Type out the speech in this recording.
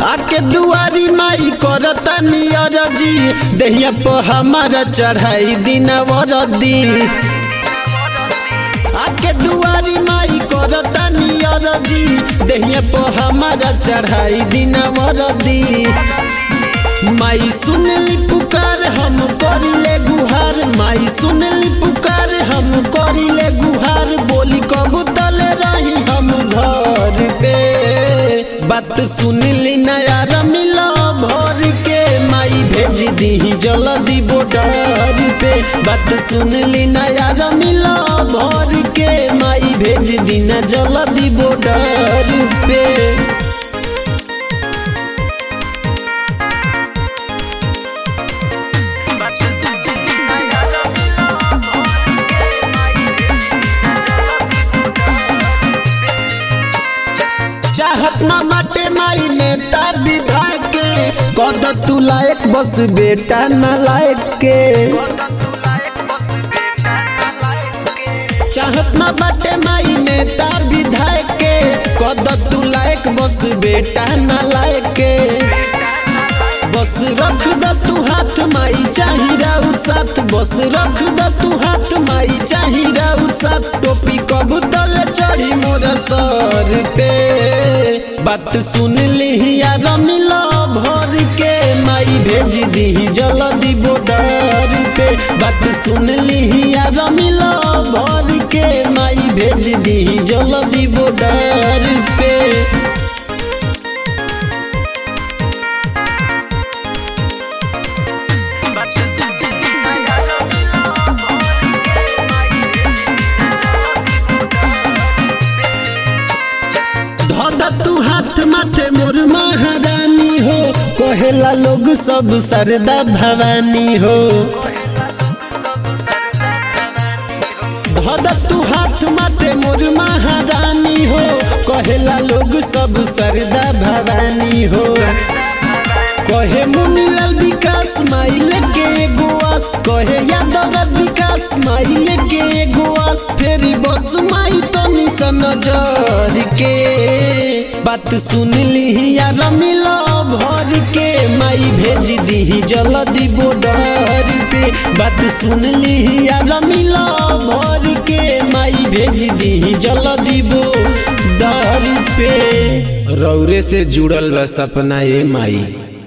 आके दुआरी माई करता नियर जी दहिया पर हमारा चढ़ाई दिन वरदी आके दुआरी माई करता नियर जी दहिया पर हमारा चढ़ाई दिन वरदी माई सुनली पुकार हम करिले गुहार माई सुनली पुकार हम करिले गुहार बोली कबू तले रही हम घर पे बात सुनली नया मिलो भर के माई भेज दी जल्दी बॉर्डर पे बात सुनली नया मिलो भर के माई भेज दी न जल्दी बॉर्डर पे चाहत ना बाटे माई नेता विधायक के कद तू लायक बस बेटा न लायक के चाहत ना बाटे माई नेता विधायक के कद तू लायक बस बेटा न लायक के बस रख द तू हाथ माई चाही राउर साथ बस रख द तू हाथ माई चाही राउर साथ टोपी कबू तले चढ़ी मोर सर पे बात सुन ली यार मिलो भर के माई भेज दी जल्दी बॉर्डर पे बात सुन ली यार मिलो भर के माई भेज दी जल्दी बॉर्डर पे धोदा तू हाथ माथे मोर महारानी हो कहेला लोग सब सरदा भवानी हो धोदा तू हाथ माथे मोर महारानी हो कहेला लोग सब सरदा भवानी हो कहे मुनीलाल विकास माइल के गोआस कहे यादव विकास माइल के गोआस फेरी बस माई तो निशन नजर के बात सुन ली यार मिलो भर के माई भेज दी जल्दी बॉर्डर पे बात सुन ली यार मिलो भर के माई भेज दी जल्दी बॉर्डर पे रौरे से जुड़ल बा सपना ए माई